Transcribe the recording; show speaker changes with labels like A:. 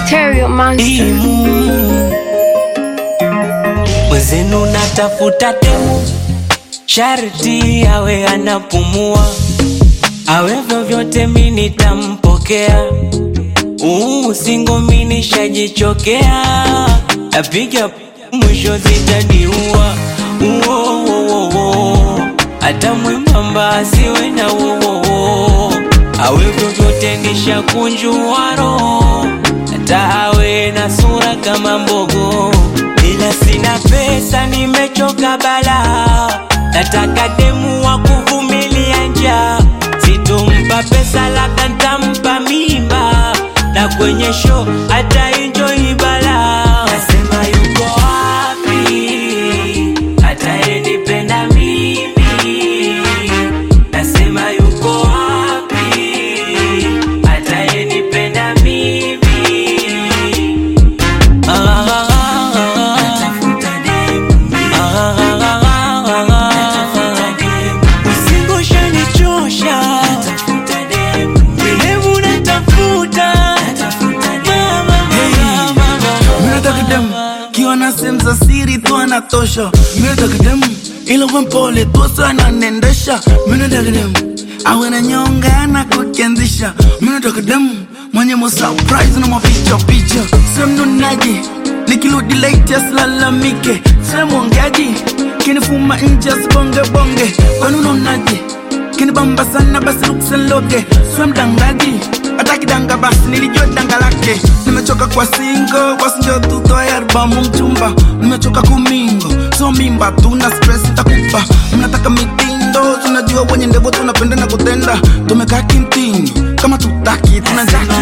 A: Stereo Monster.
B: Imu mwezenu natafuta temu, sharti awe anapumua, awe vyovyote mi nitampokea. Uu, singo mi nishajichokea, napiga mwisho zitaniua. Uo, uo, uo, uo. hata mwembamba asiwe na uo, awe vyovyote nishakunjua roho hata awe na sura kama mbogo, ila sina pesa, nimechoka bala, nataka demu wa kuvumilia njaa, sitompa pesa, labda ntampa mimba, na kwenye show hata enjoy bala. Nasema yuko wapi atayenipenda mimi? Nasema yuko wapi atayenipenda mimi? Usingoshanichosha Demu natafuta
C: Minataka dem kiwa na sehemu za siri tu anatosha. Minataka dem ila uwe mpole tu sio ananendesha. Minataka dem awe na nyonga na kukianzisha. Minataka dem mwenye mo surprise na mapicha picha. Sio mnunaji nikirudi late asilalamike. Sio mwongeaji kinifuma nje asibonge bonge. Kwani unaonaje? kinibamba sana basi luksenloge swe mdangaji hata kidanga basi nilijua danga lake nimechoka kwa singo wasinjo tutoe albamu mchumba nimechoka kumingo so mimba tuna stress takupa mnataka mitindo tunajua wenye ndevo tunapenda na kutenda tumekaa kintini kama tutaki tunajaa